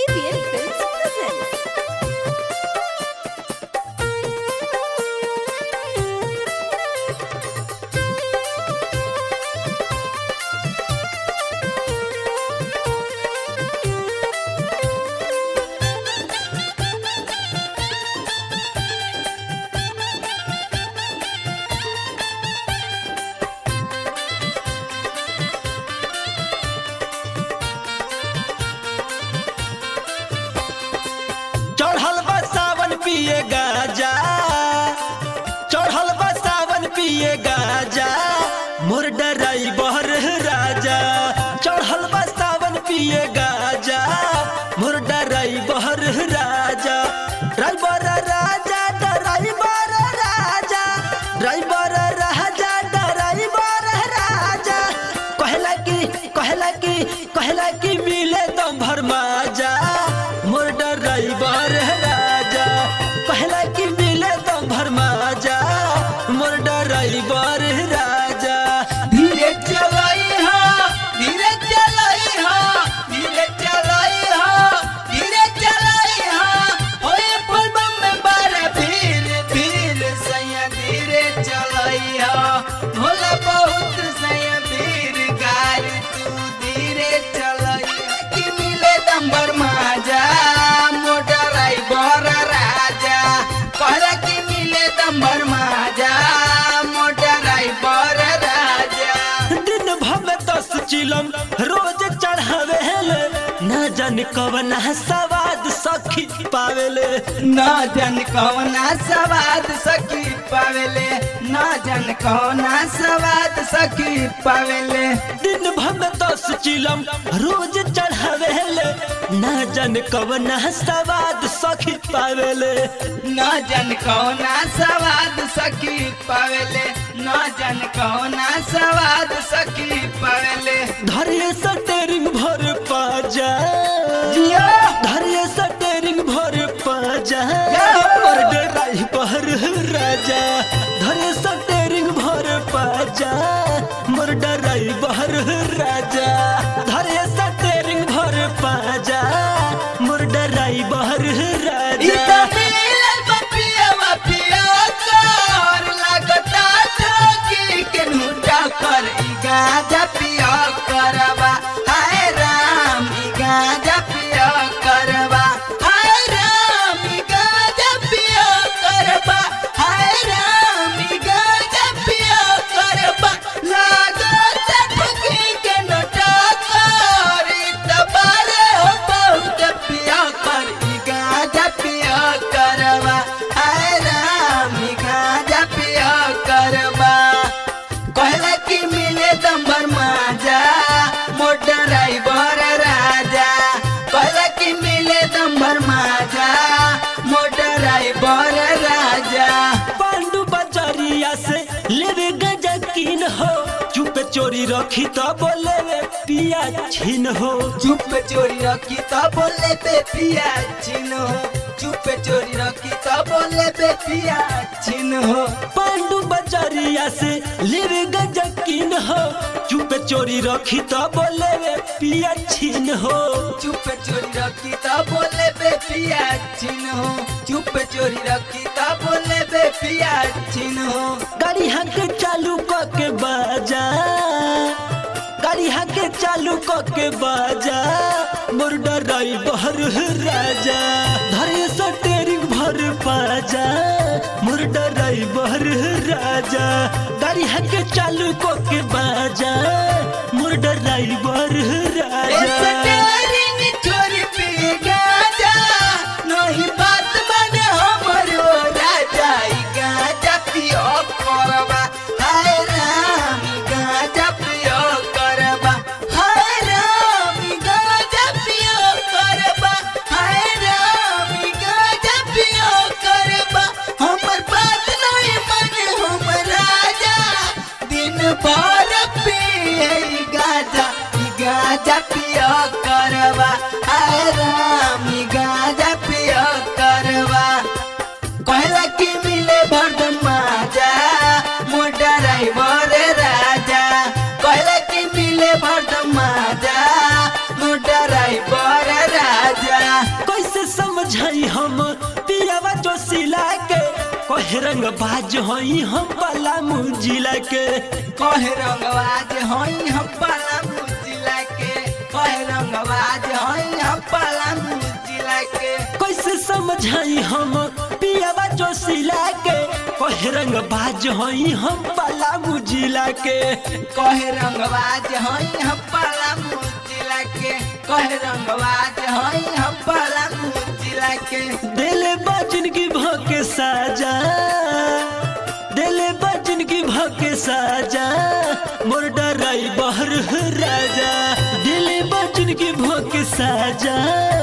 ABN Films presents. चढ़ल बा सावन पिए गाजा चढ़ल बा सावन पिए गाजा मोर डराई बहर राजा चढ़ल बा सावन पिए गाजा मोर डराई बहर राजा ड्राइवर राजा ड्राइवर राजा ड्राइवर राजा ड्राइवर राजा कहला कि कहला कि कहला कि मिले दम भर माजा मोर ड्राइवर राजा कहला कि मिले दम भर माजा मोर ड्राइवर राजा धीरे चलाई हा धीरे चलाई हा धीरे चलाई हा धीरे चलाई हा ओए फुलबम में बारा भीड़ भीड़ सैया धीरे चलाई हा भोला बहुत सैया भीड़ गाड़ी तू धीरे चलाई कि मिले दंबर माजा मोटर आई बर राजा कहला कि मिले दंबर माजा मोटर आई बर राजा दिन भर में दस चिलम रोज चढ़ावेले ना जान कवना सवाद सखी पावेले ना जन कौना सवाद सखी पावेले ना जन कौना सवाद सखी पावेले दिन भर में दस चिलम रोज चढ़ावेले ना जान कवना सवाद सखी पावेले ना जन कौना सवाद सखी पावेले ना जन कौना सवाद सखी पावेले धरिए सटेरिंग भर पाजा जिया धरिए सटेरिंग भर पाजा या। और डराई बहर राजा धरिए सटेरिंग भर पाजा मोर डराई बहर राजा धरिए सटेरिंग भर पाजा मोर डराई बहर राजा इता मिलल बपिया बपिया कर लगता ठोकी के नुटा कर ई गाजा पिया करवा हाय राम ई गाजा पिया करवा हाय राम ई गाजा पिया करवा हाय राम ई गाजा पिया करवा लगता ठोकी के नुटा कर ई तबारे हो बहुत पिया कर ई गाजा पिया करवा हाय राम ई गाजा पिया करवा कहला कि मिले दंबर माजा मोटर ड्राइवर राजा कहला कि मिले दंबर माजा मोटर ड्राइवर राजा पांडु बजरिया से लेवे गजा कीन हो चुप चोरी रखी तो बोले वे पिया छीन हो चुप चोरी रखी तो बोले पे पिया चिन्ह चुप चोरी रखी तो बोले पे पिया चिन्ह पांडु बजरिया से लेवे गजा कीन हो चुप चोरी रखी तो बोले वे पिया छीन हो चुप चोरी रखी तो बोले बे पिया चिन्ह चुप चोरी रखी तो बोले बे पिया चिन्ह गाड़ी हाके चालू क के बाजा गाड़ी हाके चालू क के बाजा मोर डराई बहर राजा धरे सटेरिंग भर पाजा मोर डराई बहर राजा गाड़ी हाके चालू क के बाजा मोर डराई बहर राजा स्टेरिंग चोरी पी गाजा नहीं बात बने हमरो राजा ई गाजा पियो करबा हाय राम ई गाजा पियो करबा हाय राम ई गाजा पियो करबा हाय राम ई गाजा पियो करबा हमर बात नहीं माने हम राजा दिन भर पिए ई गाजा ई गाजा कहे रंग बाज हई हम पलामू जिला के कहे रंगबाज हई हम पलामू जिला के कहे रंगबाज हई हम पलामू जिला के कैसे समझाई हम पियावा जोशिला के कहे रंग बाज हई हम पलामू जिला के कहे रंगबाज हई हम पलामू जिला के कहे रंगबाज हई हम पलामू जिला के दिले बजन की भके साजा दिले बजन की भके साजा मोर डराई बहर राजा दिले बजन की भके साजा